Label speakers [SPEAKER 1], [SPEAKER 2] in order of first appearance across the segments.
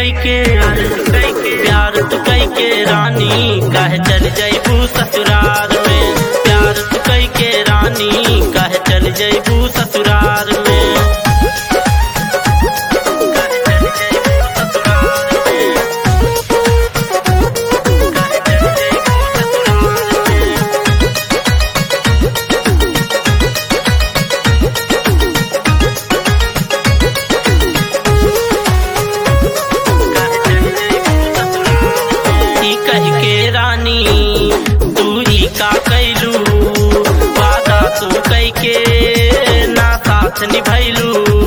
[SPEAKER 1] कई के प्यार तू कई के रानी कह चल जैबू ससुराल में प्यार तू कई के रानी कह चल जैबू ससुराल में कह चल जैबू ससुराल में। कह चल जैबू ससुराल में। ई कह के रानी तू ही का कैलू वादा तू कह के ना साथ निभैलू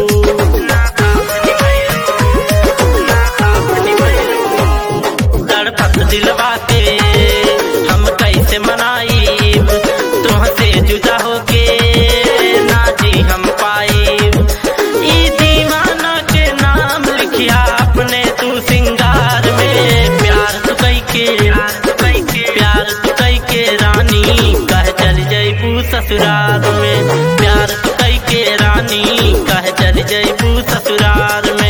[SPEAKER 1] तड़पत दिलवा के हम कैसे मनाईब तुहसे जुदा होके ना जी हम पाईब ई दीवाना के नाम लिखिया अपने तू सिंगार में प्यार तू कई के प्यार तू कई के रानी कह चल जैबू ससुराल में प्यार तू कई के रानी कह चल जैबू ससुराल में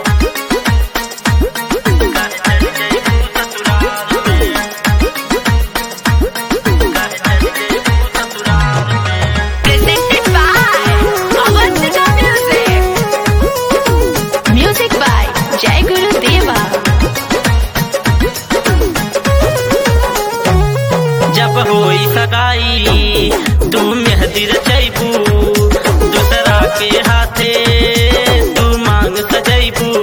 [SPEAKER 1] कह चल जैबू ससुराल में कह चल जैबू ससुराल में
[SPEAKER 2] Presented by Avantika Music. Music by Jai Guru Deva.
[SPEAKER 1] जब होई सगाई तू मेहदी रचैबू दूसरा के हाथे तू मांग सजैबू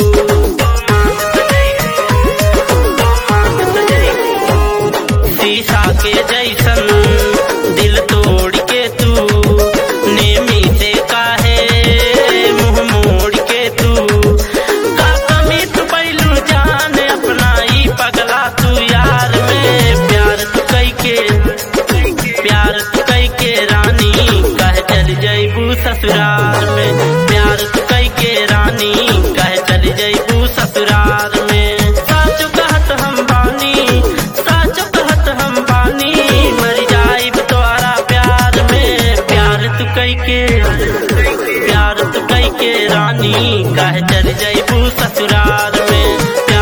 [SPEAKER 1] शीशा के जैसन दिल तोड़ के तू नेमी से काहे मुंह मोड़ के तू का कमी तू पैलू जान अपना ई पगला तू यार में प्यार तू कई के प्यार तू कई के रानी कह चल जैबू ससुराल में प्यार तू कई के रानी कह चल जैबू ससुराल में साच कहत हम बानी साच कहत हम बानी मर जाइब तोरा प्यार में प्यार तू कई के प्यार तू कई के रानी कह चल जैबू ससुराल में